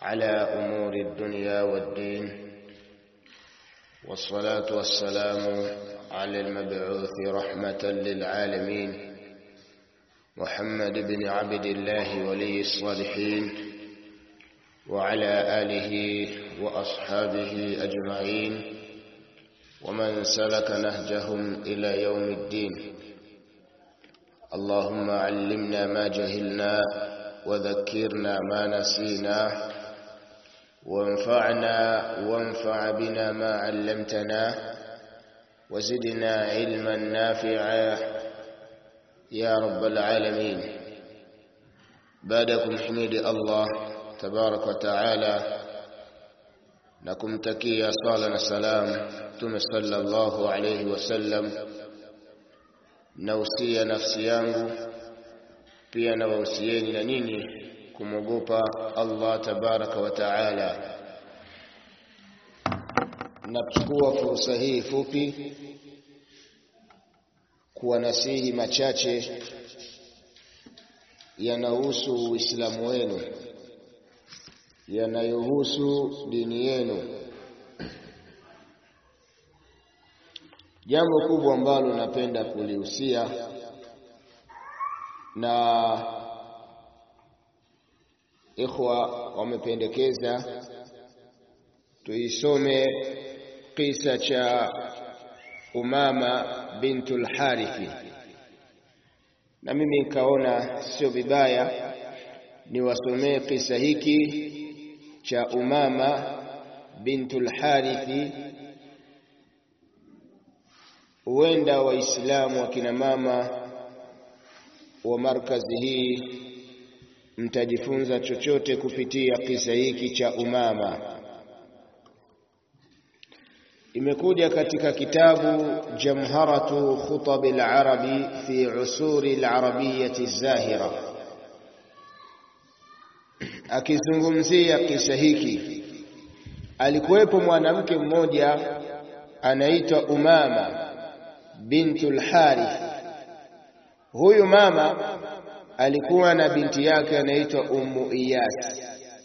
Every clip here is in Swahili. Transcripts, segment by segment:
على أمور الدنيا والدين والصلاة والسلام على المبعوث رحمة للعالمين محمد بن عبد الله ولي الصالحين وعلى آله وأصحابه أجمعين ومن سلك نهجهم إلى يوم الدين اللهم علمنا ما جهلنا وذكرنا ما نسينا وانفعنا وانفع بنا ما علمتنا وزدنا علما نافعا يا رب العالمين بعدكم حميد الله تبارك وتعالى nakumtakia swala na salam Mtume sallallahu alayhi wasallam, nausia nafsi yangu pia na wahusieni na ninyi kumwogopa Allah tabaraka wa taala. Nachukua fursa hii fupi kuwanasihi machache yanahusu Uislamu wenu yanayohusu dini yenu. Jambo kubwa ambalo napenda kulihusia na ikhwa wamependekeza tuisome kisa cha Umama bintul Harithi, na mimi nikaona sio vibaya niwasomee kisa hiki cha Umama bintul Harithi. Huenda Waislamu wakina mama wa markazi hii mtajifunza chochote kupitia kisa hiki cha Umama. Imekuja katika kitabu Jamharatu Khutabi al-Arabi fi usuri al-arabiyyati zahira akizungumzia kisa hiki, alikuwepo mwanamke mmoja anaitwa Umama bintul Harith. Huyu mama alikuwa na binti yake anaitwa Ummu Iyas.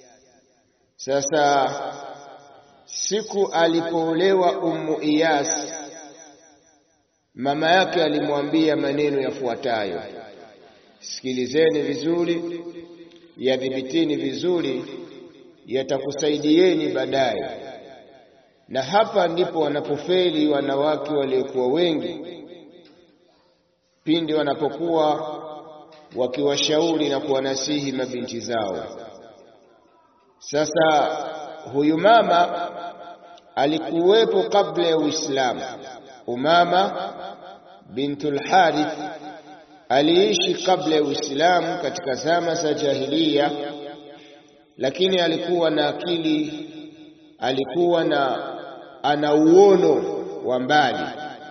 Sasa siku alipoolewa Ummu Iyas, mama yake alimwambia maneno yafuatayo, sikilizeni vizuri yadhibitini vizuri, yatakusaidieni baadaye. Na hapa ndipo wanapofeli wanawake waliokuwa wengi, pindi wanapokuwa wakiwashauri na kuwanasihi mabinti zao. Sasa huyu mama alikuwepo kabla ya Uislamu. Umama bintul Harith aliishi kabla ya Uislamu katika zama za jahiliya, lakini alikuwa na akili, alikuwa na ana uono wa mbali.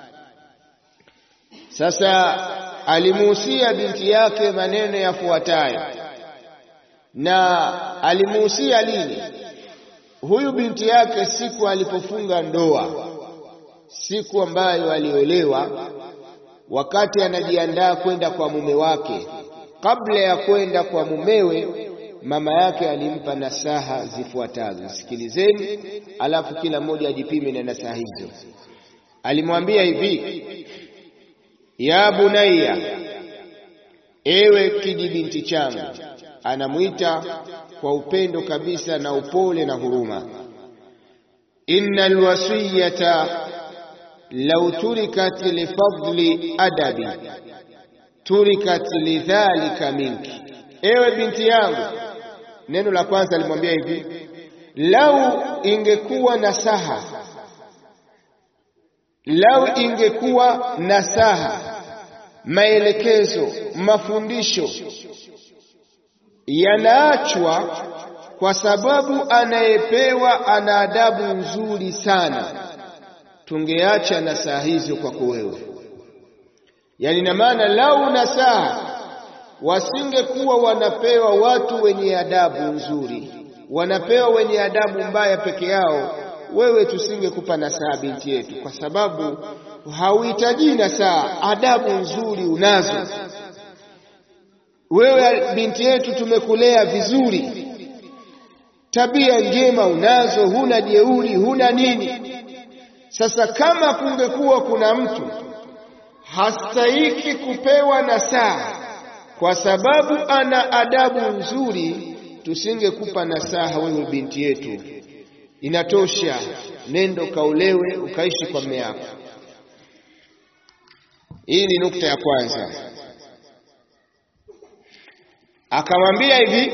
Sasa alimuhusia binti yake maneno yafuatayo, na alimuhusia lini? Huyu binti yake siku alipofunga ndoa, siku ambayo aliolewa wakati anajiandaa kwenda kwa mume wake, kabla ya kwenda kwa mumewe, mama yake alimpa nasaha zifuatazo. Sikilizeni, alafu kila mmoja ajipime na nasaha hizo. Alimwambia hivi: ya bunayya, ewe kijibinti changu. Anamwita kwa upendo kabisa na upole na huruma. innal wasiyata lau turikat lifadli adabi turikat lidhalika minki, ewe binti yangu. Neno la kwanza alimwambia hivi, lau ingekuwa nasaha, lau ingekuwa nasaha, maelekezo, mafundisho yanaachwa kwa sababu anayepewa ana adabu nzuri sana tungeacha nasaha hizo kwako wewe. Yani na maana lau nasaha wasingekuwa wanapewa watu wenye adabu nzuri, wanapewa wenye adabu mbaya peke yao, wewe tusingekupa nasaha binti yetu, kwa sababu hauhitaji nasaha, adabu nzuri unazo wewe. Binti yetu tumekulea vizuri, tabia njema unazo, huna jeuri, huna nini. Sasa kama kungekuwa kuna mtu hastahiki kupewa nasaha kwa sababu ana adabu nzuri, tusingekupa nasaha wewe binti yetu. Inatosha, nendo kaulewe ukaishi kwa mume yako. Hii ni nukta ya kwanza. Akamwambia hivi,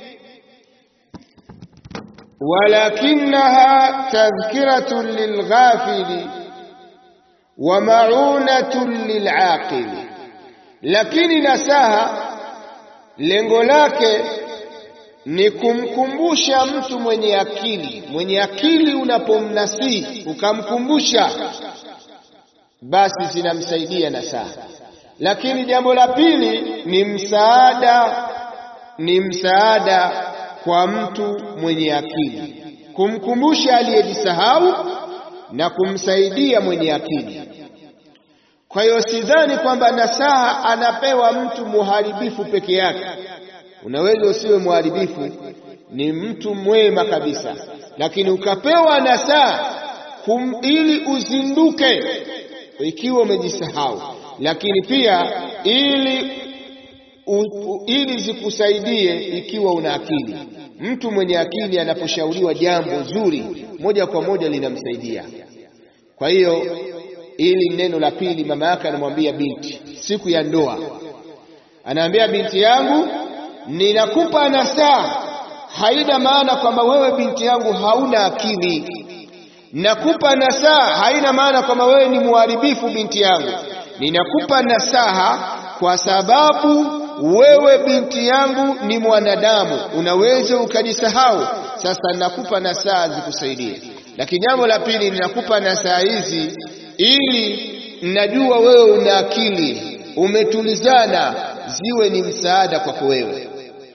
walakinaha tadhkiratun lilghafili wa maunatun lilaqili, lakini nasaha lengo lake ni kumkumbusha mtu mwenye akili. Mwenye akili unapomnasihi ukamkumbusha, basi zinamsaidia nasaha. Lakini jambo la pili ni msaada, ni msaada kwa mtu mwenye akili, kumkumbusha aliyejisahau na kumsaidia mwenye akili. Kwa hiyo sidhani kwamba nasaha anapewa mtu muharibifu peke yake. Unaweza usiwe muharibifu, ni mtu mwema kabisa, lakini ukapewa nasaha ili uzinduke ikiwa umejisahau, lakini pia ili u, u, ili zikusaidie ikiwa una akili. Mtu mwenye akili anaposhauriwa jambo zuri, moja kwa moja linamsaidia. Kwa hiyo ili neno la pili, mama yake anamwambia binti siku ya ndoa, anaambia binti yangu, ninakupa nasaha. Haina maana kwamba wewe binti yangu hauna akili. Nakupa nasaha, haina maana kwamba wewe ni muharibifu binti yangu. Ninakupa nasaha kwa sababu wewe binti yangu ni mwanadamu, unaweza ukajisahau. Sasa nakupa nasaha zikusaidie, lakini jambo la pili, ninakupa nasaha hizi ili najua wewe una akili, umetulizana, ziwe ni msaada kwako wewe.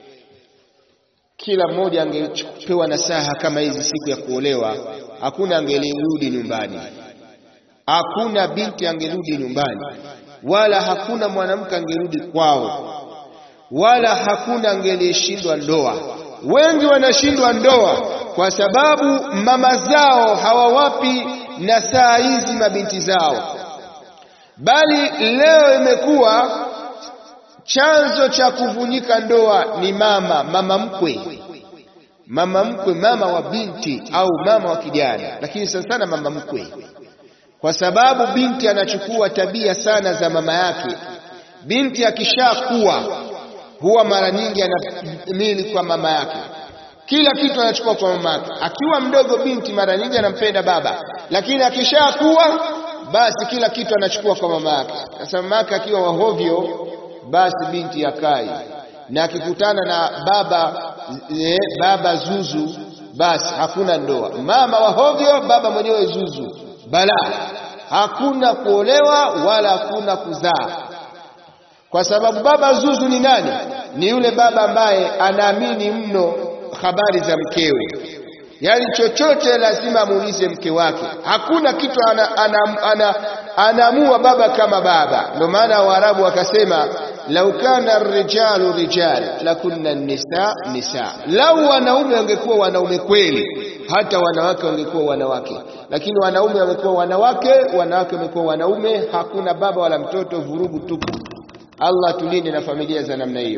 Kila mmoja angepewa nasaha kama hizi siku ya kuolewa, hakuna angelirudi nyumbani, hakuna binti angerudi nyumbani, wala hakuna mwanamke angerudi kwao, wala hakuna angelishindwa ndoa. Wengi wanashindwa ndoa kwa sababu mama zao hawawapi nasaha hizi mabinti zao, bali leo imekuwa chanzo cha kuvunjika ndoa ni mama mama mkwe, mama mkwe, mama wa binti au mama wa kijana, lakini sana sana mama mkwe, kwa sababu binti anachukua tabia sana za mama yake. Binti akishakuwa huwa mara nyingi anamili kwa mama yake, kila kitu anachukua kwa mama yake. Akiwa mdogo binti mara nyingi anampenda baba, lakini akishakuwa basi kila kitu anachukua kwa mama yake. Sasa mama yake akiwa wahovyo basi binti akai na akikutana na baba e, baba zuzu, basi hakuna ndoa. Mama wa hovyo, baba mwenyewe zuzu, balaa, hakuna kuolewa wala hakuna kuzaa. Kwa sababu baba zuzu ni nani? Ni yule baba ambaye anaamini mno habari za mkewe, yaani chochote lazima amuulize mke wake. Hakuna kitu anaamua ana, ana, ana, ana baba kama baba. Ndio maana Waarabu wakasema lau kana rijalu rijal lakunna nisa nisa, lau wanaume wangekuwa wanaume kweli, hata wanawake wangekuwa wanawake. Lakini wanaume wamekuwa wanawake, wanawake wamekuwa wanaume, hakuna baba wala mtoto, vurugu tupu. Allah tulinde na familia za namna hiyo.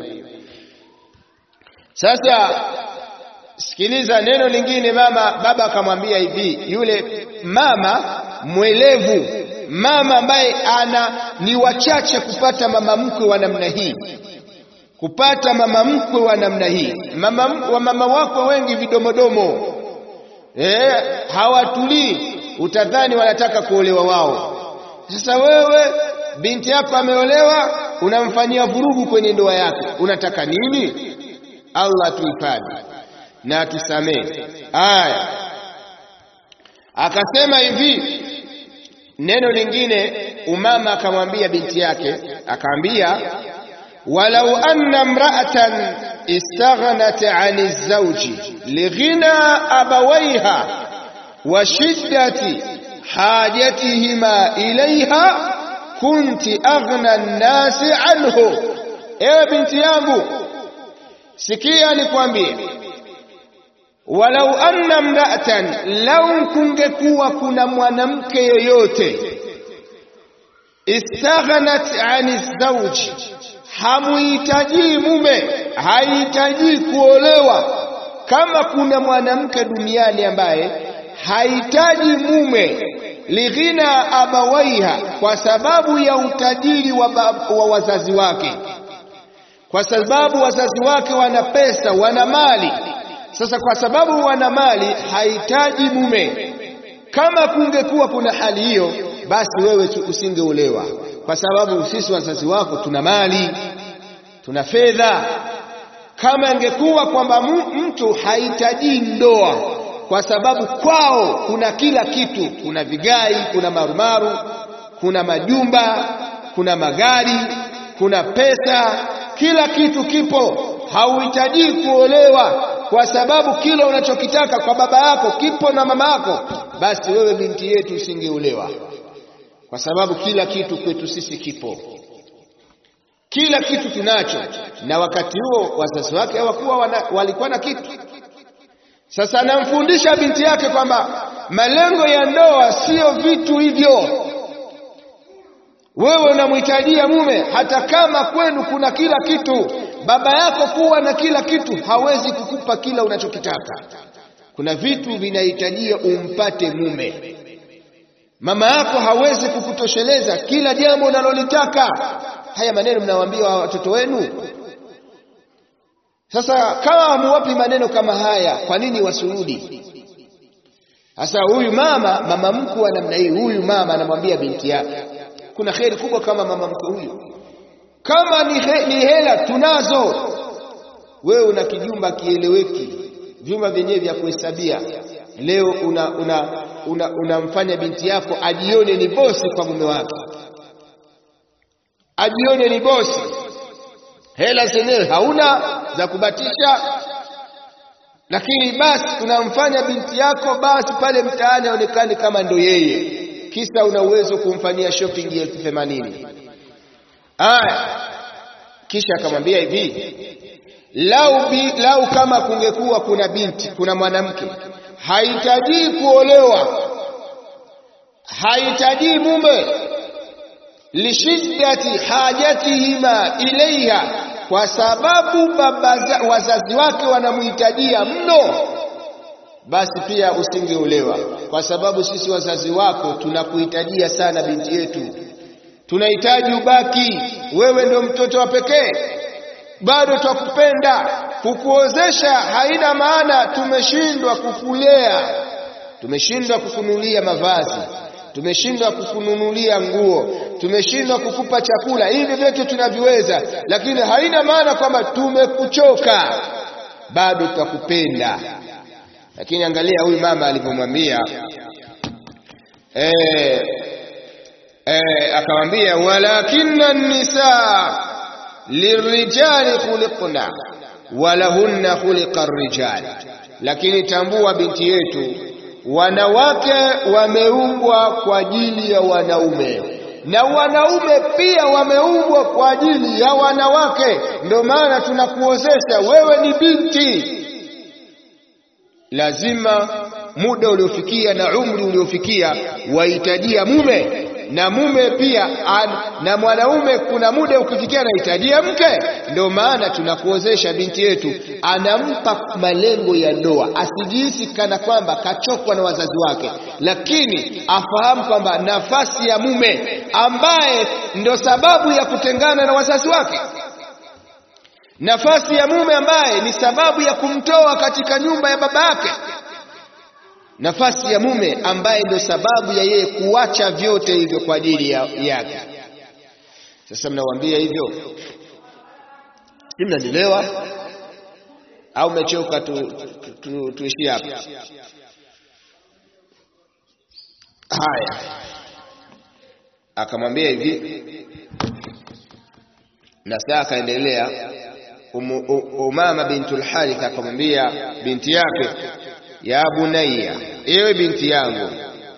Sasa sikiliza neno lingine, mama baba akamwambia hivi, yule mama mwelevu mama ambaye ana ni wachache kupata mama mkwe wa namna hii, kupata mama mkwe wa namna hii. Mama wa mama wako wengi vidomodomo, eh, hawatulii, utadhani wanataka kuolewa wao. Sasa wewe binti yako ameolewa, unamfanyia vurugu kwenye ndoa yake, unataka nini? Allah tuhifadhi na atusamehe. Aya, akasema hivi Neno lingine umama akamwambia binti yake, akamwambia walau anna mra'atan istaghnat 'ani zawji lighina abawaiha wa shiddati hajatihima ilayha kunti aghna an-nasi anhu. Ewe binti yangu, sikia nikwambie, walau anna mra'atan, lau kungekuwa kuna mwanamke yoyote istaghnat ani zawji, hamuhitaji mume, hahitaji kuolewa. Kama kuna mwanamke duniani ambaye hahitaji mume lighina abawaiha, kwa sababu ya utajiri wa, wa wazazi wake, kwa sababu wazazi wake wana pesa, wana mali. Sasa kwa sababu wana mali, hahitaji mume. Kama kungekuwa kuna hali hiyo, basi wewe usingeolewa, kwa sababu sisi wazazi wako tuna mali, tuna fedha. Kama ingekuwa kwamba mtu hahitaji ndoa kwa sababu kwao kuna kila kitu, kuna vigai, kuna marumaru, kuna majumba, kuna magari, kuna pesa, kila kitu kipo. Hauhitaji kuolewa kwa sababu kile unachokitaka kwa baba yako kipo na mama yako, basi wewe binti yetu usingeolewa, kwa sababu kila kitu kwetu sisi kipo, kila kitu tunacho. Na wakati huo wazazi wake hawakuwa walikuwa na kitu sasa anamfundisha binti yake kwamba malengo ya ndoa siyo vitu hivyo. Wewe unamhitajia mume, hata kama kwenu kuna kila kitu. Baba yako kuwa na kila kitu hawezi kukupa kila unachokitaka. Kuna vitu vinahitajia umpate mume. Mama yako hawezi kukutosheleza kila jambo unalolitaka. Haya maneno mnawaambia watoto wenu. Sasa kama hamuwapi maneno kama haya, kwa nini wasurudi? Sasa huyu mama mama mkwe wa namna hii, huyu mama anamwambia binti yake, kuna kheri kubwa kama mama mkwe huyu. Kama ni, he, ni hela tunazo, wewe una kijumba kieleweki, vyumba vyenyewe vya kuhesabia. Leo unamfanya una, una, una binti yako ajione ni bosi kwa mume wake, ajione ni bosi hela zenyewe hauna za kubatisha, lakini basi unamfanya binti yako basi pale mtaani aonekane kama ndo yeye, kisa una uwezo kumfanyia shopping elfu themanini. Aya, kisha akamwambia hivi, lau, bi, lau kama kungekuwa kuna binti, kuna mwanamke hahitaji kuolewa, hahitaji mume lishiddati hajatihima ilaiha, kwa sababu baba wazazi wake wanamhitajia mno, basi pia usingeolewa, kwa sababu sisi wazazi wako tunakuhitajia sana, binti yetu, tunahitaji ubaki, wewe ndio mtoto wa pekee, bado twakupenda. Kukuozesha haina maana tumeshindwa kukulea, tumeshindwa kukunulia mavazi tumeshindwa kukununulia nguo, tumeshindwa kukupa chakula. Hivi vyote tunaviweza, lakini haina maana kwamba tumekuchoka, bado tutakupenda. Lakini angalia huyu mama alivyomwambia eh, eh, akamwambia walakinna nisaa lirijali khuliqna walahunna khuliqa rijal, lakini tambua binti yetu wanawake wameumbwa kwa ajili ya wanaume na wanaume pia wameumbwa kwa ajili ya wanawake. Ndio maana tunakuozesha wewe, ni binti, lazima muda uliofikia na umri uliofikia wahitajia mume na mume pia an, na mwanaume kuna muda ukifikia anahitajia mke. Ndio maana tunakuozesha binti yetu, anampa malengo ya ndoa, asijihisi kana kwamba kachokwa na wazazi wake, lakini afahamu kwamba nafasi ya mume ambaye ndo sababu ya kutengana na wazazi wake, nafasi ya mume ambaye ni sababu ya kumtoa katika nyumba ya baba yake nafasi ya mume ambaye ndio sababu ya yeye kuacha vyote hivyo kwa ajili ya, yake. Sasa mnawaambia hivyo, si mnanielewa au mechoka? tu, tu, tu, tuishie hapa. Haya, akamwambia hivi, na saa akaendelea. Umama bintul Harith akamwambia binti yake ya bunayya, ewe binti yangu,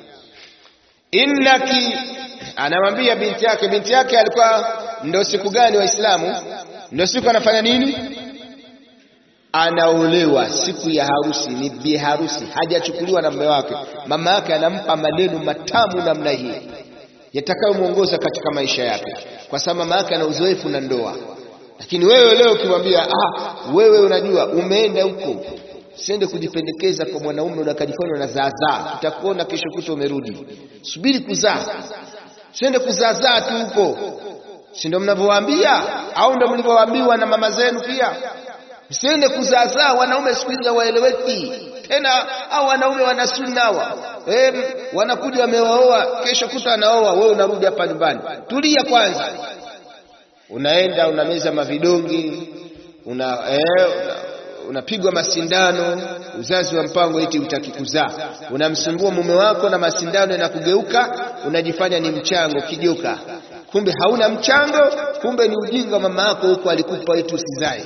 innaki, anamwambia binti yake. Binti yake alikuwa ndo siku gani Waislamu? Ndo siku anafanya nini? anaolewa siku ya harusi, ni bi harusi, hajachukuliwa na mume wake, mama yake anampa maneno matamu namna hii yatakayomwongoza katika maisha yake, kwa sababu mama yake ana uzoefu na ndoa. Lakini wewe leo ukimwambia, ah, wewe unajua umeenda huko, siende kujipendekeza kwa mwanaume unakajifanya unazaazaa, tutakuona kesho kuta umerudi. Subiri kuzaa, siende kuzaazaa tu huko, si ndio mnavyowaambia au ndio mlivyowaambiwa na mama zenu pia? Msiende kuzaazaa. Wanaume siku hizi hawaeleweki tena, au wanaume wana sunna hawa eh, wanakuja wamewaoa, kesho kuta anaoa, wewe unarudi hapa nyumbani. Tulia kwanza, unaenda unameza mavidongi una eh, unapigwa una masindano, uzazi wa mpango eti utaki kuzaa, unamsumbua mume wako na masindano yanakugeuka, unajifanya ni mchango kijoka, kumbe hauna mchango, kumbe ni ujinga mama yako huko alikupa eti usizae.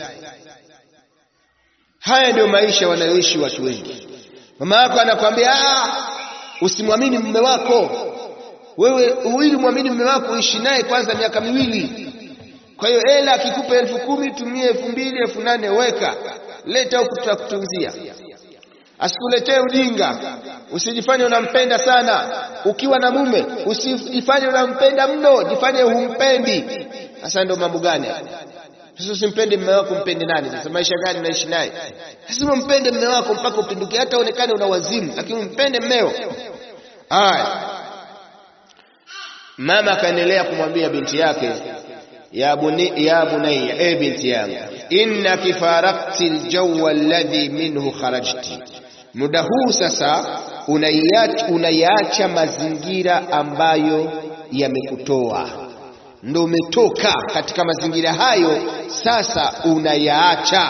Haya ndio maisha wanayoishi watu wengi. Mama yako anakwambia usimwamini mume wako wewe, ili mwamini mume wako uishi naye kwanza miaka miwili. Kwa hiyo hela akikupa elfu kumi tumie elfu mbili elfu nane weka, leta huku tutakutunzia. Asikuletee ujinga, usijifanye unampenda sana. Ukiwa na mume usijifanye unampenda mno, jifanye humpendi. Sasa ndio mambo gani? Sasa usimpende mume wako, mpende nani? Sasa maisha gani unaishi naye? Lazima mpende mume wako mpaka upinduke, hata uonekane una wazimu, lakini mpende mmeo. Haya, mama akaendelea kumwambia binti yake, ya buni ya bunayya, e binti yangu, innaki farakti aljawa alladhi minhu kharajti, muda huu sasa unaiacha mazingira ambayo yamekutoa ndo umetoka katika mazingira hayo, sasa unayaacha.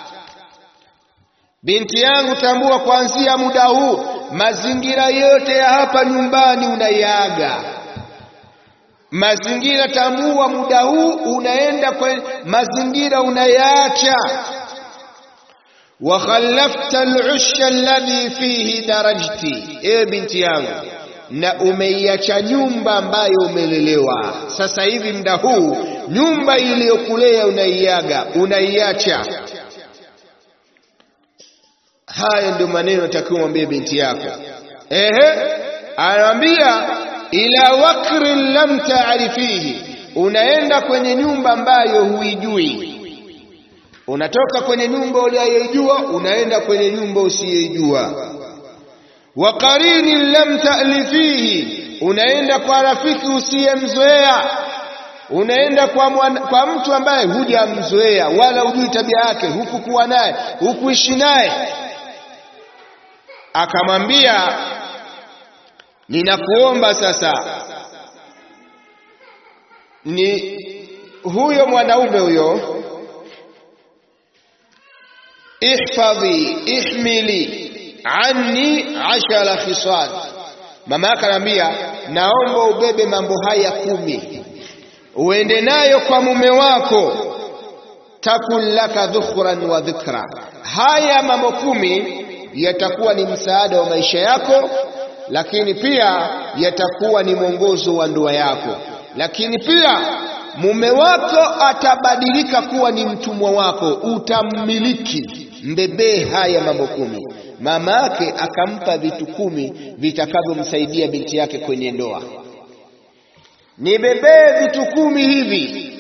Binti yangu, tambua kuanzia muda huu mazingira yote ya hapa nyumbani unayaaga. Mazingira, tambua muda huu unaenda kwa mazingira unayaacha. wa khallafta al-usha alladhi fihi darajti, ewe binti yangu na umeiacha nyumba ambayo umelelewa. Sasa hivi muda huu nyumba iliyokulea unaiaga, unaiacha. Haya ndio maneno takiwa mwambie binti yako. Ehe, anamwambia ila wakrin lam taarifihi, unaenda kwenye nyumba ambayo huijui. Unatoka kwenye nyumba uliyoijua, unaenda kwenye nyumba usiyoijua wa qarini lam ta'lifihi, unaenda kwa rafiki usiyemzoea, unaenda kwa, mwana, kwa mtu ambaye hujamzoea wala hujui tabia yake, hukukuwa naye hukuishi naye. Akamwambia, ninakuomba sasa, ni huyo mwanaume huyo, ihfadhi ihmili anni ashara khisal. Mama yake anambia, naomba ubebe mambo haya kumi uende nayo kwa mume wako, takun laka dhukhran wa dhikra. Haya mambo kumi yatakuwa ni msaada wa maisha yako, lakini pia yatakuwa ni mwongozo wa ndoa yako, lakini pia mume wako atabadilika kuwa ni mtumwa wako, utammiliki. Mbebee haya mambo kumi mama yake akampa vitu kumi vitakavyomsaidia binti yake kwenye ndoa. Nibebee vitu kumi hivi,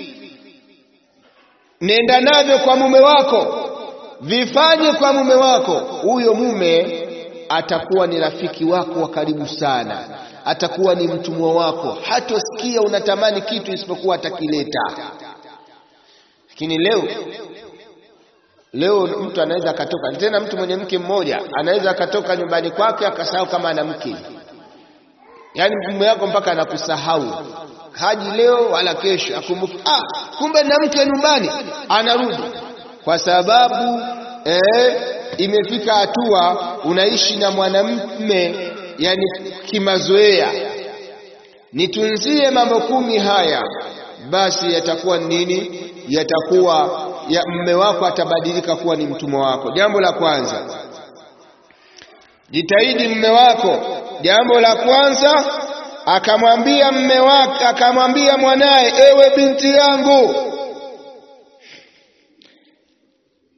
nenda navyo kwa mume wako, vifanye kwa mume wako. Huyo mume atakuwa ni rafiki wako wa karibu sana, atakuwa ni mtumwa wako, hatosikia unatamani kitu isipokuwa atakileta. Lakini leo Leo mtu anaweza akatoka tena, mtu mwenye mke mmoja anaweza akatoka nyumbani kwake akasahau kama ana mke. Yaani mume wako mpaka anakusahau, haji leo wala kesho, akumbuki ah, kumbe na mke nyumbani, anarudi kwa sababu eh, imefika hatua unaishi na mwanamume yani kimazoea. Nitunzie mambo kumi haya, basi yatakuwa nini? Yatakuwa ya mme wako atabadilika kuwa ni mtumwa wako. Jambo la kwanza, jitahidi mme wako. Jambo la kwanza, akamwambia mme wake, akamwambia mwanaye, ewe binti yangu,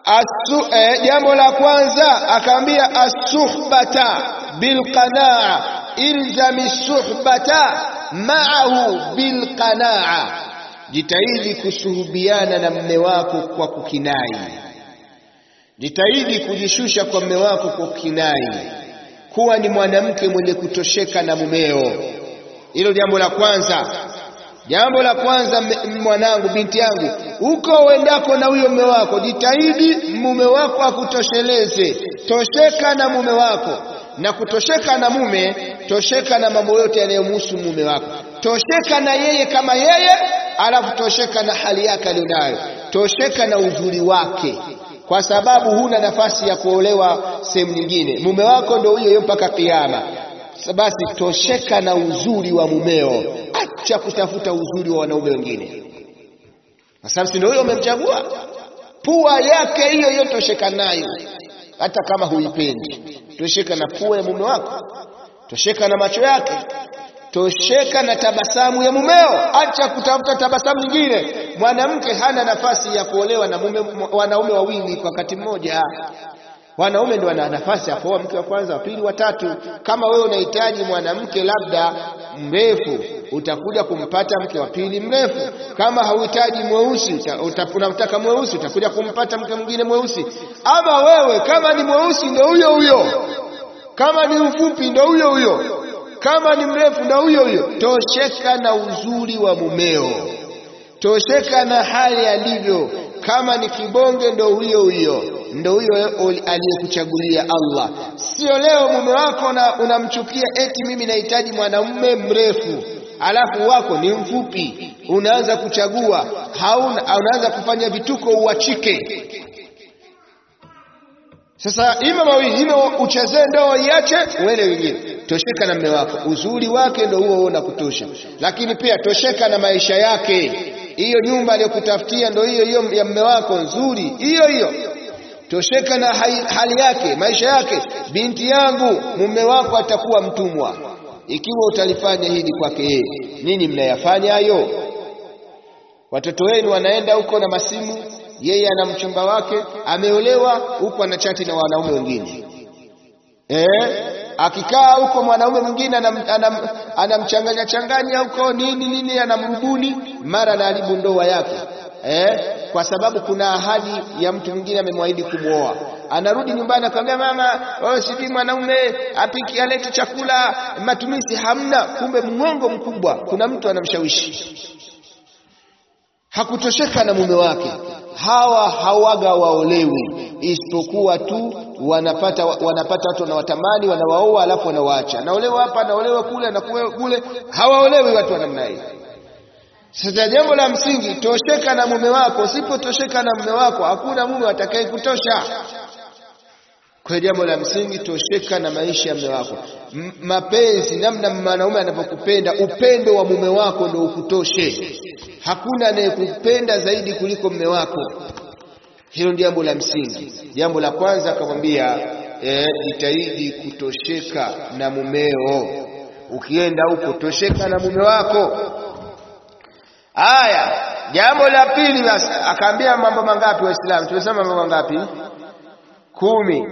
Asu, eh, jambo la kwanza akaambia as-suhbata bilqanaa, ilzami suhbata ma'ahu bilqanaa, jitahidi kusuhubiana na mme wako kwa kukinai, jitahidi kujishusha kwa mme wako kwa kukinai, kuwa ni mwanamke mwenye kutosheka na mumeo. Hilo jambo la kwanza. Jambo la kwanza, mwanangu, binti yangu, uko uendako na huyo mume wako, jitahidi mume wako akutosheleze. Tosheka na mume wako, na kutosheka na mume, tosheka na mambo yote yanayomhusu mume wako. Tosheka na yeye kama yeye, alafu tosheka na hali yake aliyonayo, tosheka na uzuri wake, kwa sababu huna nafasi ya kuolewa sehemu nyingine. Mume wako ndio huyo huyo mpaka kiyama. Basi tosheka na uzuri wa mumeo, acha kutafuta uzuri wa wanaume wengine, kwa sababu si ndio huyo umemchagua. Pua yake hiyo hiyo tosheka nayo, hata kama huipendi. Tosheka na pua ya mume wako, tosheka na macho yake, tosheka na tabasamu ya mumeo, acha kutafuta tabasamu nyingine. Mwanamke hana nafasi ya kuolewa na mume, wanaume wawili kwa wakati mmoja. Wanaume ndio wana nafasi ya kuoa mke wa kwanza, wa pili, wa tatu. Kama wewe unahitaji mwanamke labda mrefu, utakuja kumpata mke wa pili mrefu. Kama hauhitaji mweusi, unamtaka mweusi, utakuja kumpata mke mwingine mweusi. Ama wewe kama ni mweusi ndio huyo huyo, kama ni mfupi ndio huyo huyo, kama ni mrefu ndio huyo huyo. Tosheka na uzuri wa mumeo, tosheka na hali alivyo. Kama ni kibonge ndo huyo huyo ndo huyo aliyekuchagulia Allah. Sio leo mume wako unamchukia eti mimi nahitaji mwanamume mrefu, alafu wako ni mfupi, unaanza kuchagua, hauna unaanza kufanya vituko uachike. Sasa ima mawili, ima uchezee ndoa iache, uende wengine. Tosheka na mume wako, uzuri wake ndo huo na kutosha, lakini pia tosheka na maisha yake. Hiyo nyumba aliyokutafutia ndo hiyo hiyo ya mume wako nzuri, hiyo hiyo tosheka na hali yake, maisha yake. Binti yangu, mume wako atakuwa mtumwa ikiwa utalifanya hili kwake yeye. Nini mnayafanya hayo? Watoto wenu wanaenda huko na masimu, yeye ana mchumba wake ameolewa, huko anachati na wanaume wengine eh? Akikaa huko mwanaume mwingine anamchanganya changanya huko nini nini, anamrubuni, mara anaharibu ndoa yake eh? Kwa sababu kuna ahadi ya mtu mwingine amemwahidi kumwoa, anarudi nyumbani akamwambia mama, oh, sijui mwanaume apiki alete chakula, matumizi hamna. Kumbe mwongo mkubwa, kuna mtu anamshawishi. Hakutosheka na mume wake. Hawa hawaga waolewi, isipokuwa tu wanapata wanapata watu wanawatamani, wanawaoa, alafu wanawaacha. Anaolewa hapa, anaolewa kule, anakuwa kule, hawaolewi watu wa namna hii. Sasa jambo la msingi, tosheka na mume wako. Usipotosheka na mume wako, hakuna mume atakaye kutosha. Kwa jambo la msingi, tosheka na maisha ya mume wako. M mapenzi, namna mwanaume anavyokupenda, upendo wa mume wako ndio ukutoshe. Hakuna anayekupenda zaidi kuliko mume wako. Hilo ndio jambo la msingi. Jambo la kwanza akamwambia, eh, jitahidi kutosheka na mumeo. Ukienda huko, tosheka na mume wako. Aya, jambo la pili basi akaambia mambo mangapi Waislamu? Tumesema mambo mangapi? Kumi.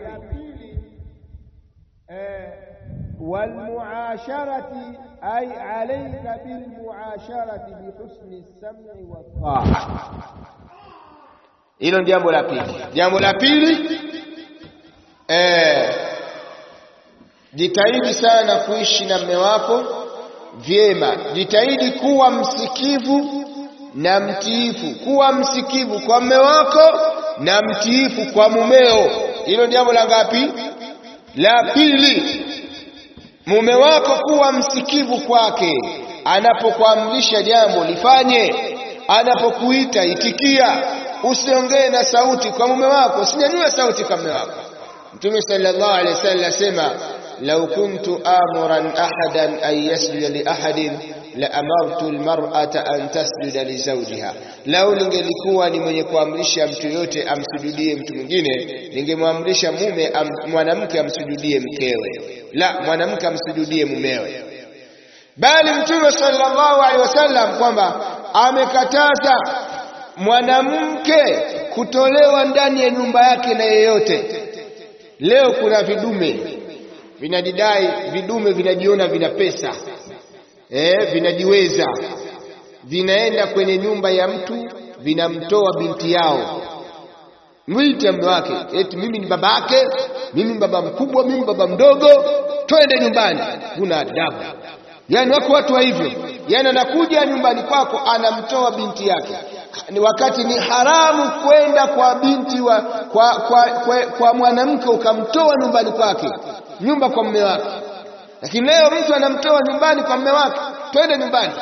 walmuasharati ay alayka bilmuasharati bihusni sam'i wa ta'a. Hilo jambo la pili. Jambo la pili eh, jitahidi sana kuishi na mume wako vyema. Jitahidi kuwa msikivu na mtiifu, kuwa msikivu kwa mume wako na mtiifu kwa mumeo. Hilo jambo la ngapi? La pili. Mume wako kuwa msikivu kwake, anapokuamrisha jambo lifanye, anapokuita itikia. Usiongee na sauti kwa mume wako, usinyanyue sauti kwa mume wako. Mtume sallallahu alaihi wasallam asema lau kuntu amuran ahadan an yasjuda li ahadin la amartu almar'ata an tasjuda li zawjiha, lau ningelikuwa ni mwenye kuamrisha mtu yote amsujudie mtu mwingine, ningemwamrisha mume am, mwanamke amsujudie mkewe, la mwanamke amsujudie mumewe. Bali Mtume sallallahu alaihi wasallam kwamba amekataza mwanamke kutolewa ndani ya nyumba yake na yeyote. Leo kuna vidume vinajidai, vidume vinajiona vina pesa eh, vinajiweza, vinaenda kwenye nyumba ya mtu vinamtoa binti yao mwite mume wake, eti mimi ni baba yake, mimi ni baba mkubwa, mimi baba mdogo, twende nyumbani. Huna adabu. Yani wako watu wa hivyo, yani anakuja nyumbani kwako anamtoa binti yake, ni wakati ni haramu kwenda kwa binti wa, kwa, kwa, kwa, kwa mwanamke ukamtoa nyumbani kwake, nyumba kwa mume wake. Lakini leo mtu anamtoa nyumbani kwa mume wake, twende nyumbani.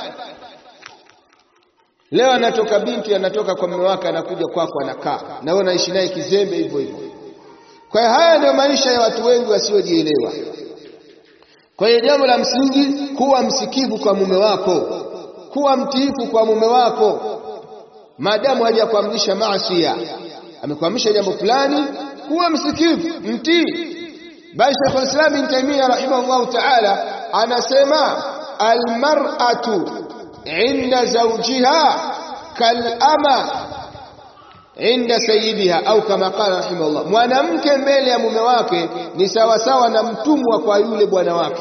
Leo anatoka binti anatoka kwa mume wake anakuja kwako anakaa na wewe unaishi naye kizembe hivyo hivyo. Kwa hiyo haya ndio maisha ya watu wengi wasiojielewa. Kwa hiyo jambo la msingi, kuwa msikivu kwa mume wako, kuwa mtiifu kwa mume wako, maadamu hajakuamrisha maasiya, amekuamrisha jambo fulani, kuwa msikivu, mtii. Bali Sheikh al-Islam Ibn Taymiyyah rahimahullahu ta'ala anasema almar'atu inda zawjiha kalama inda sayyidiha au kama qala rahimahullah, mwanamke mbele ya mume wake ni sawasawa na mtumwa kwa yule bwana wake.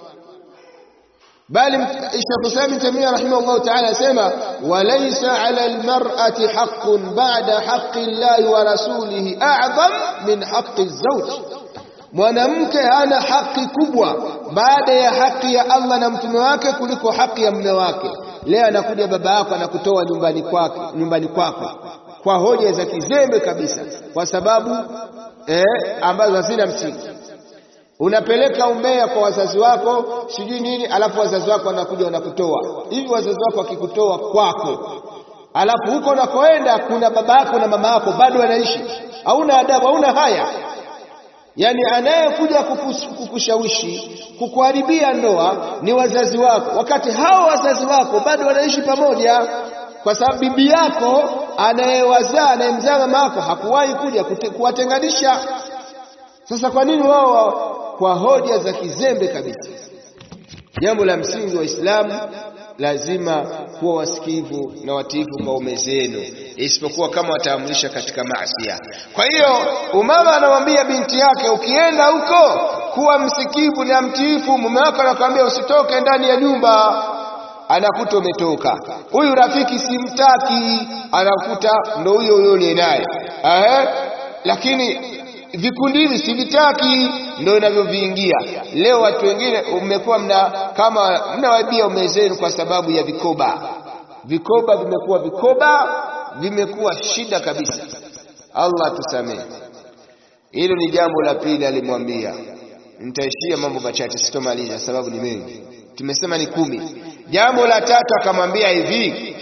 Bali Sheikh Islam Ibn Taymiyyah rahimahullah ta'ala asema walaysa 'ala al-mar'ati haqqun ba'da haqqi Allahi wa rasulihi a'zam min haqqi az-zawj mwanamke hana haki kubwa baada ya haki ya Allah na mtume wake kuliko haki ya mume wake. Leo anakuja baba yako anakutoa nyumbani kwako, nyumbani kwako kwa hoja za kizembe kabisa, kwa sababu eh, ambazo hazina msingi. Unapeleka umbea kwa wazazi wako sijui nini, alafu wazazi wako wanakuja wanakutoa hivi. Wazazi wako wakikutoa kwako, alafu huko unakoenda kuna baba yako na mama yako bado wanaishi, hauna adabu, hauna haya Yaani anayekuja kukushawishi kukuharibia ndoa ni wazazi wako, wakati hao wazazi wako bado wanaishi pamoja, kwa sababu bibi yako anayewazaa anayemzaa mama yako hakuwahi kuja kuwatenganisha. Sasa kwa nini wao kwa hoja za kizembe kabisa? Jambo la msingi Waislamu lazima kuwa wasikivu na watiifu kwa ume zenu, isipokuwa kama wataamrisha katika maasiya. Kwa hiyo umama anamwambia binti yake, ukienda huko kuwa msikivu na mtiifu. Mume wako anakuambia usitoke ndani ya nyumba, anakuta umetoka. Huyu rafiki simtaki, anakuta ndo huyo huyo uliye naye ehe, lakini vikundi hivi sivitaki, ndio inavyoviingia leo. Watu wengine mmekuwa mna kama mnawaibia ume zenu kwa sababu ya vikoba. Vikoba vimekuwa vikoba, vimekuwa shida kabisa. Allah tusamehe. Hilo ni jambo la pili alimwambia. Nitaishia mambo machache, sitomaliza sababu ni mengi, tumesema ni kumi. Jambo la tatu akamwambia hivi,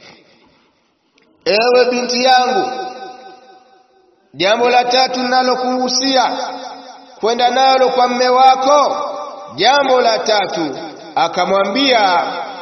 ewe binti yangu Jambo la tatu ninalokuhusia kwenda nalo kwa mme wako, jambo la tatu akamwambia,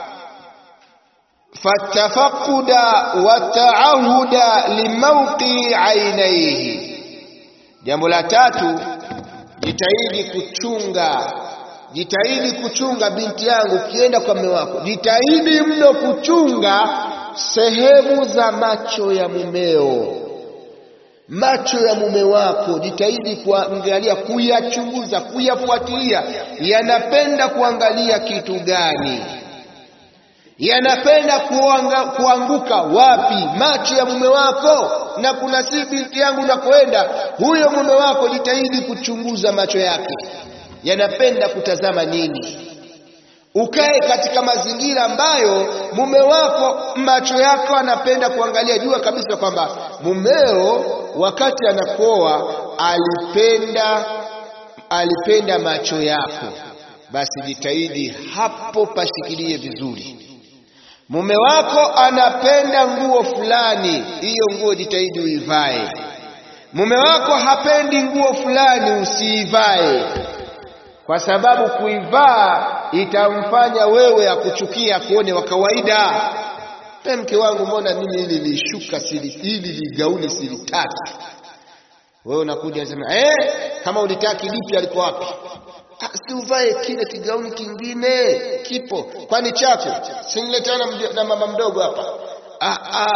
fatafaquda wa taahuda limauqi ainaihi. Jambo la tatu, jitahidi kuchunga, jitahidi kuchunga binti yangu, ukienda kwa mme wako, jitahidi mno kuchunga sehemu za macho ya mumeo macho ya mume wako jitahidi kuangalia, kuyachunguza, kuyafuatilia. Yanapenda kuangalia kitu gani? Yanapenda kuanga, kuanguka wapi? Macho ya mume wako. Na kuna si binti yangu, nakoenda huyo mume wako, jitahidi kuchunguza macho yake, yanapenda kutazama nini? Ukae katika mazingira ambayo mume wako macho yako anapenda kuangalia. Jua kabisa kwamba mumeo wakati anakuoa alipenda alipenda macho yako, basi jitahidi hapo pashikilie vizuri. Mume wako anapenda nguo fulani, hiyo nguo jitahidi uivae. Mume wako hapendi nguo fulani, usiivae kwa sababu kuivaa itamfanya wewe akuchukia, kuone wa kawaida. Pe mke wangu, mbona mimi hili lishuka sili hili ligauni silitaki? Wewe unakuja unasema eh, kama ulitaki lipi aliko wapi? Ah, si uvae kile kigauni kingine kipo, kwani chako siniletana na mama mdogo hapa. Ah, ah,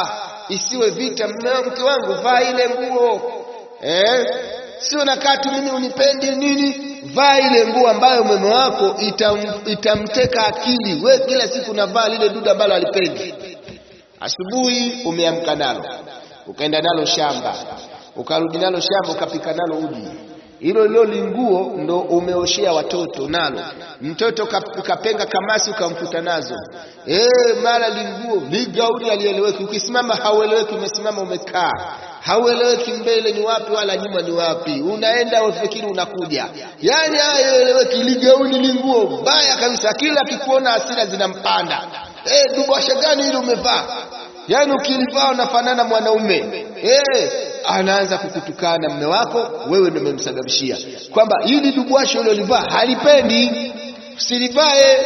isiwe vita. Mke wangu vaa ile nguo eh, sio nakaa tu mimi unipendi nini. Vaa ile nguo ambayo mume wako itam, itamteka akili. We kila siku navaa lile duda ambalo alipendi. Asubuhi umeamka nalo ukaenda nalo shamba, ukarudi nalo shamba, ukapika nalo uji hilo lilo linguo ndo umeoshea watoto nalo. Mtoto kapenga kamasi ukamkuta nazo. Eh, mara linguo ligauni alieleweki, ukisimama haueleweki, umesimama umekaa haueleweki, mbele ni wapi wala nyuma ni wapi, unaenda ufikiri unakuja, yani haeleweki. Ligauni linguo baya kabisa, kila akikuona hasira zinampanda. Eh, dubasha gani hili umevaa? Yaani ukilivaa unafanana mwanaume eh, anaanza kukutukana mme wako, wewe ndio umemsababishia kwamba hili dubwasho ulilolivaa halipendi, usilivae.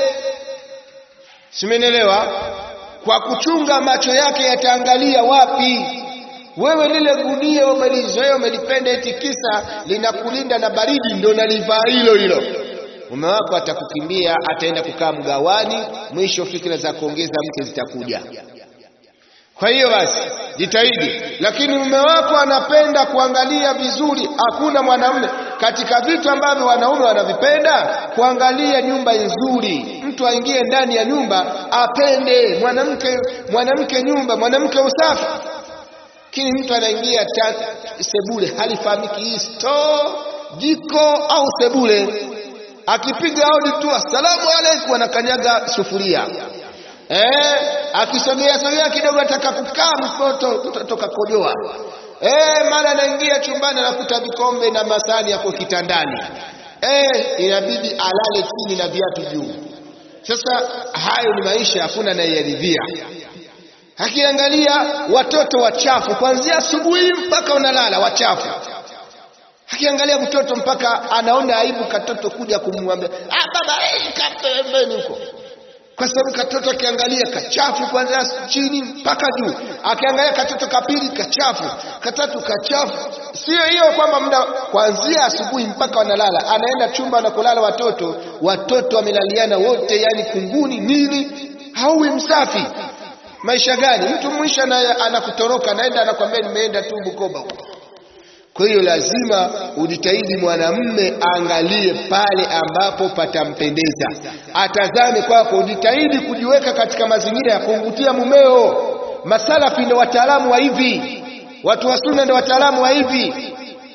Simenelewa? Kwa kuchunga macho yake yataangalia wapi. Wewe lile gunia umelizoea, umelipenda, eti kisa linakulinda na baridi, ndio nalivaa hilo hilo. Mume wako atakukimbia, ataenda kukaa mgawani, mwisho fikira za kuongeza mke zitakuja. Kwa hiyo basi jitahidi, lakini mume wako anapenda kuangalia vizuri. Hakuna mwanamume katika vitu ambavyo wanaume wanavipenda, kuangalia nyumba nzuri. Mtu aingie ndani ya nyumba apende mwanamke, mwanamke nyumba, mwanamke usafi. Lakini mtu anaingia sebule, halifahamiki hii store, jiko au sebule, akipiga hodi tu asalamu alaykum, anakanyaga sufuria Eh, akisogea sogea kidogo ataka kukaa mtoto kutoka kojoa. Eh, mara anaingia chumbani anakuta vikombe na masani yako kitandani. Eh, inabidi alale chini na viatu juu. Sasa hayo ni maisha, hakuna anayeridhia. Akiangalia watoto wachafu kuanzia asubuhi mpaka unalala wachafu. Akiangalia mtoto mpaka anaona aibu katoto kuja kumwambia, "Ah baba, eh, kapembeni huko." kwa sababu katoto akiangalia kachafu kuanzia chini mpaka juu, akiangalia katoto kapili kachafu, katatu kachafu. Sio hiyo kwamba muda kuanzia asubuhi mpaka wanalala, anaenda chumba anakolala watoto, watoto wamelaliana wote, yani kunguni nini, hauwi msafi. Maisha gani? Mtu mwisho anakutoroka, anaenda anakwambia nimeenda tu Bukoba huko. Kwa hiyo lazima ujitahidi, mwanamume aangalie pale ambapo patampendeza, atazame kwako. Ujitahidi kujiweka katika mazingira ya kumvutia mumeo. Masalafi ndio wataalamu wa hivi, watu wa sunna ndio wataalamu wa hivi.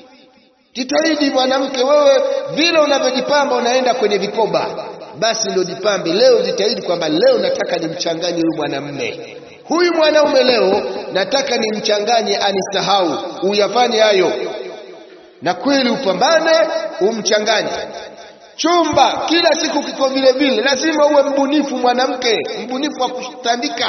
Jitahidi mwanamke, wewe vile unavyojipamba unaenda kwenye vikoba, basi ndio jipambe leo. Jitahidi kwamba leo nataka nimchanganye huyu mwanamume huyu mwanaume leo nataka nimchanganye, anisahau. Uyafanye hayo, na kweli upambane, umchanganye. Chumba kila siku kiko vile vile, lazima uwe mbunifu mwanamke, mbunifu wa kutandika.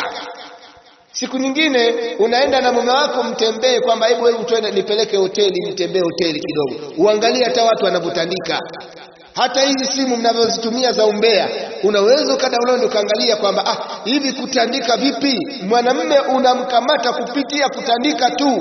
Siku nyingine unaenda na mume wako mtembee, kwamba hebu hebu twende nipeleke hoteli, mtembee hoteli kidogo, uangalie hata watu wanavyotandika hata hizi simu mnavyozitumia za umbea, unaweza ukadownload ukaangalia kwamba ah, hivi kutandika vipi? Mwanamume unamkamata kupitia kutandika tu.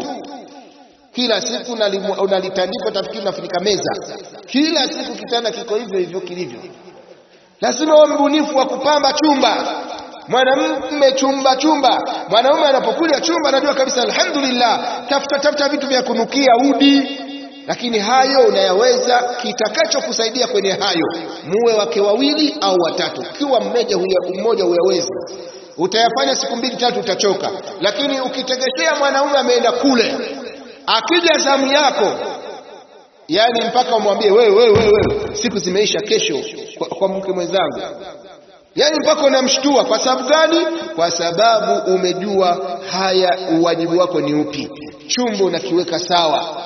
Kila siku unalitandika, utafikiri unafunika meza. Kila siku kitanda kiko hivyo hivyo kilivyo. Lazima uwe mbunifu wa kupamba chumba. Mwanamume chumba chumba, mwanaume anapokuja chumba anajua kabisa, alhamdulillah, tafuta tafuta vitu vya kunukia udi lakini hayo unayaweza. Kitakachokusaidia kwenye hayo, muwe wake wawili au watatu. Ukiwa mmoja mmoja huyawezi, utayafanya siku mbili tatu, utachoka. Lakini ukitegeshea mwanaume ameenda kule, akija zamu yako, yani mpaka umwambie wewe, wewe, wewe, siku zimeisha, kesho kwa, kwa mke mwenzangu, yani mpaka unamshtua. Kwa sababu gani? Kwa sababu umejua haya, uwajibu wako ni upi, chumba unakiweka sawa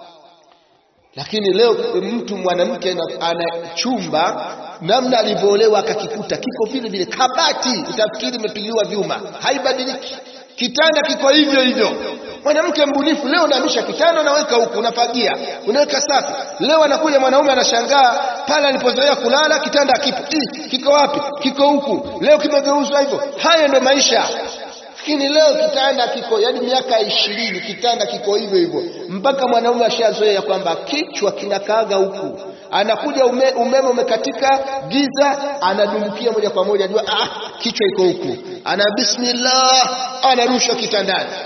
lakini leo mtu mwanamke ana chumba namna alivyoolewa akakikuta kiko vile vile, kabati utafikiri imepigiliwa vyuma, haibadiliki. Kitanda kiko hivyo hivyo. Mwanamke mbunifu, leo unahamisha kitanda, unaweka huku, unafagia, unaweka safi. Leo anakuja mwanaume anashangaa, pale alipozoea kulala kitanda kipo, kiko wapi? Kiko huku, leo kimegeuzwa hivyo. Hayo ndio maisha lakini leo kitanda kiko yani, miaka ishirini kitanda kiko hivyo hivyo, mpaka mwanaume ashazoea kwamba kichwa kinakaaga huku. Anakuja ume, umeme umekatika, giza, anadumbukia moja kwa moja, jua ah, kichwa iko huku, ana bismillah, anarusha kitandani.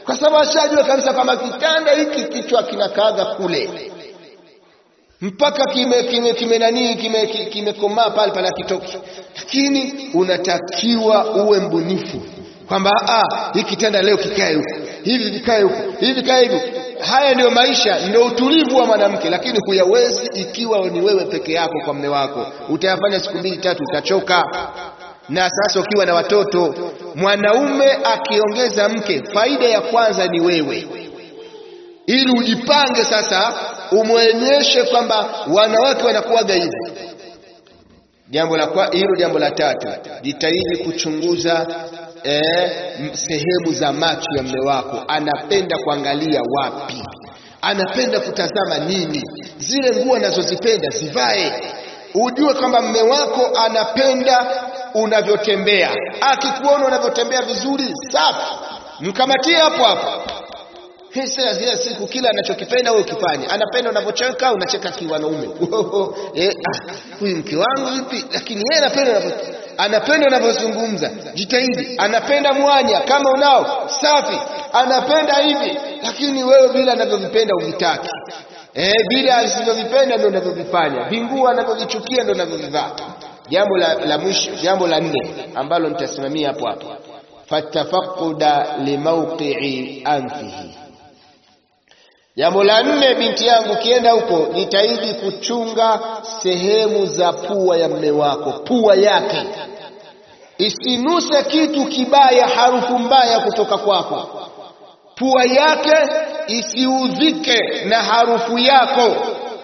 kwa sababu ashajua kabisa kwamba kitanda hiki kichwa kinakaaga kule mpaka kime kime kime nani kime kimekomaa pale pale kitoki, lakini unatakiwa uwe mbunifu kwamba ah, hiki kitanda leo kikae huku, hivi vikae huku, hivi vikae hivi. Haya ndio maisha, ndio utulivu wa mwanamke, lakini huyawezi ikiwa ni wewe peke yako kwa mme wako. Utayafanya siku mbili tatu, utachoka. Na sasa ukiwa na watoto, mwanaume akiongeza mke, faida ya kwanza ni wewe, ili ujipange sasa, umwonyeshe kwamba wanawake wanakuwaga hivi. Jambo la kwa hilo. Jambo la tatu, jitahidi kuchunguza eh, sehemu za macho ya mme wako. Anapenda kuangalia wapi? Anapenda kutazama nini? Zile nguo anazozipenda zivae, ujue kwamba mme wako anapenda unavyotembea. Akikuona unavyotembea vizuri, safi, mkamatie hapo hapo. Hisa zile siku kila anachokipenda wewe ukifanya. Anapenda unavyocheka, unacheka kiwanaume. Eh, ah, huyu mke wangu vipi? Lakini yeye anapenda unavyo anapenda unavyozungumza. Jitahidi. Anapenda mwanya kama unao, safi. Anapenda hivi, lakini wewe vile anavyovipenda uvitaki. Eh, vile asivyovipenda ndio unavyovifanya. Vinguo anavyovichukia ndio unavyovivaa. Jambo la, la mwisho, jambo la nne ambalo nitasimamia hapo hapo. Fatafaquda limawqi'i anfihi Jambo la nne, binti yangu, ukienda huko jitahidi kuchunga sehemu za pua ya mme wako, pua yake isinuse kitu kibaya, harufu mbaya kutoka kwako. Pua yake isiudhike na harufu yako,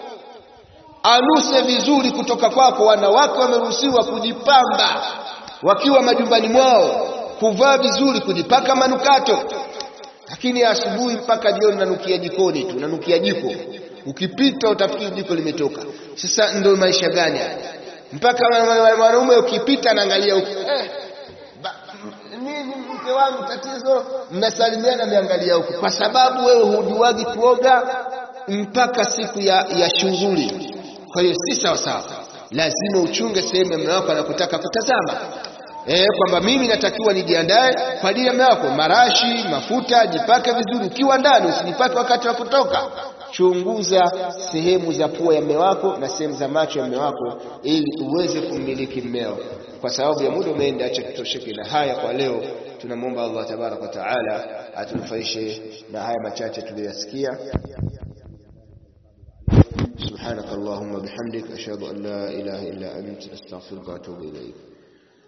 anuse vizuri kutoka kwako. Wanawake wameruhusiwa kujipamba wakiwa majumbani mwao, kuvaa vizuri, kujipaka manukato lakini asubuhi mpaka jioni nanukia jikoni tu, nanukia jiko. Ukipita utafikiri jiko limetoka. Sasa ndio maisha gani haya? Mpaka mwanaume ukipita anaangalia huko, eh, nini mke wangu, tatizo? Mnasalimiana, mnaangalia huko, kwa sababu wewe hujuagi kuoga mpaka siku ya, ya shughuli. Kwa hiyo si sawa sawa, lazima uchunge sehemu ya mume wako anakutaka kutazama Eh, kwamba mimi natakiwa nijiandae kwa ajili ya mume wako, marashi, mafuta, jipake vizuri ukiwa ndani, usijipake wakati wa kutoka. Chunguza sehemu za pua ya mume wako na sehemu za macho ya mume wako ili uweze kummiliki mmeo. Kwa sababu ya muda umeenda, acha tutosheke na haya kwa leo. Tunamwomba Allah tabaraka wa taala atunufaishe na haya machache tuliyoyasikia. Subhanaka Allahumma bihamdik ashhadu an la ilaha illa anta astaghfiruka wa atubu ilayk.